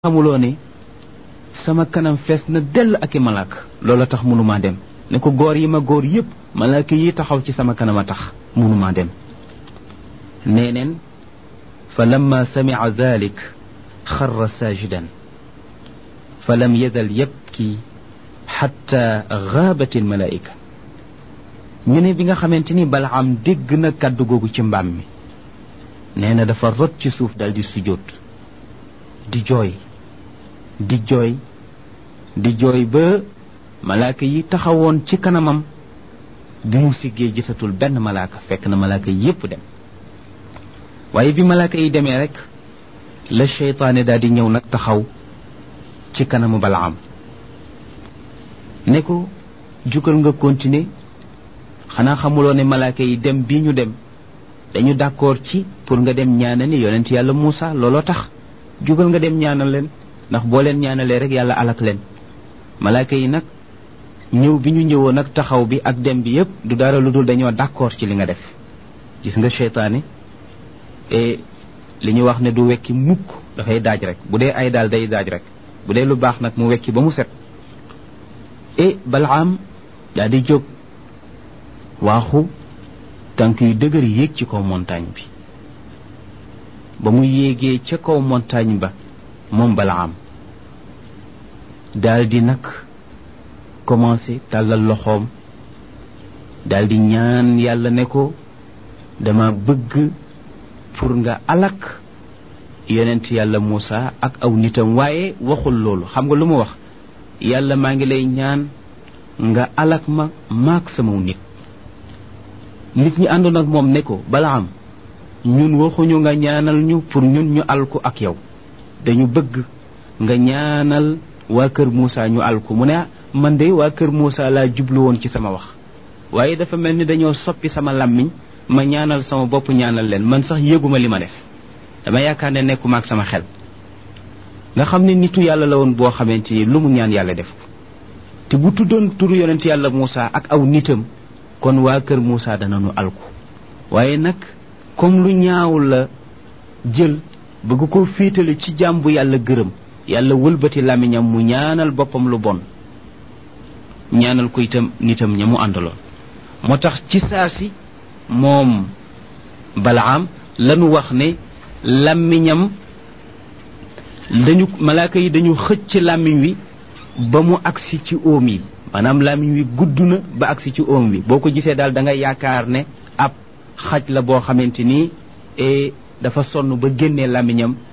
xamuloo ne sama kanam fees na dell ak i malaaka loola tax mënumaa dem ne ko góor yi ma góor yépp malaaka yi taxaw ci sama kanam a tax mënumaa dem nee neen fa lamma samica dalik xarra saajidan fa lam yazal yabki xatta gaabat almalaika ñu ne bi nga xamante ni balaam dégg na kàddu googu ci mbaam mi nee na dafa rot ci suuf dal di sujjóot di jooy di jooy di jooy ba malaaka yi taxawoon ci kanamam bi mu siggee gisatul benn malaaka fekk na malaaka yépp dem waaye bi malaaka yi demee rek la seytaane daal di ñëw nag taxaw ci kanamu balaam ne ko jugal nga continuer xanaa xamuloo ne malaaka yi dem bii ñu dem dañu d'accord ci pour nga dem ñaanal ni yonent yàlla Muusa looloo tax jugal nga dem ñaanal leen ndax boo leen ñaanalee rek yàlla alak leen malaaka yi nag ñëw bi ñu ñëwoon nag taxaw bi ak dem bi yépp du dara lu dul dañoo d'accord ci li nga def gis nga seytaane e li ñu wax ne du wekki mukk dafay daaj rek bu dee ay daal day daaj rek bu dee lu baax nag mu wekki ba mu set e balaam daa di jóg waaxu tànk yu dëgër yéeg ci kaw montagne bi ba mu yéegee ca kaw montagne ba moom balaam daal di nag commencé tàllal loxoom daal di ñaan yàlla ne ko dama bëgg pour nga alak yonent yàlla Muusa ak aw nitam waaye waxul loolu xam nga lu mu wax yàlla maa ngi lay ñaan nga alak ma maak sama nit nit ñi àndoon ak moom ne ko balaam ñun waxuñu nga ñaanal ñu pour ñun ñu alku ak yow dañu bëgg nga ñaanal waa kër Moussa ñu alku mu ne man de waa kër Moussa laa jublu woon ci sama wax waaye dafa mel ni dañoo soppi sama làmmiñ ma ñaanal sama bopp ñaanal leen man sax yëguma li ma def dama yaakaar ne nekkuma ak sama xel nga xam ne nitu yàlla la woon boo xamante ni lu mu ñaan yàlla def te bu tuddoon turu yonent yàlla Moussa ak aw nitam kon waa kër Moussa danañu alku waaye nag comme lu ñaaw la jël bëgg ko féetale ci jaam bu yàlla gërëm yàlla wëlbati làmmiñam mu ñaanal boppam lu bon ñaanal ko itam nitam ña mu àndaloon moo tax ci saa si moom balaam lanu wax ne làmmiñam dañu malaaka yi dañu xëcc làmmiñ wi ba mu agsi ci óom yi maanaam làmmiñ wi gudd na ba agsi ci óom wi boo ko gisee daal da nga yaakaar ne ab xaj la boo xamante ni dafa sonn ba génnee làmmiñam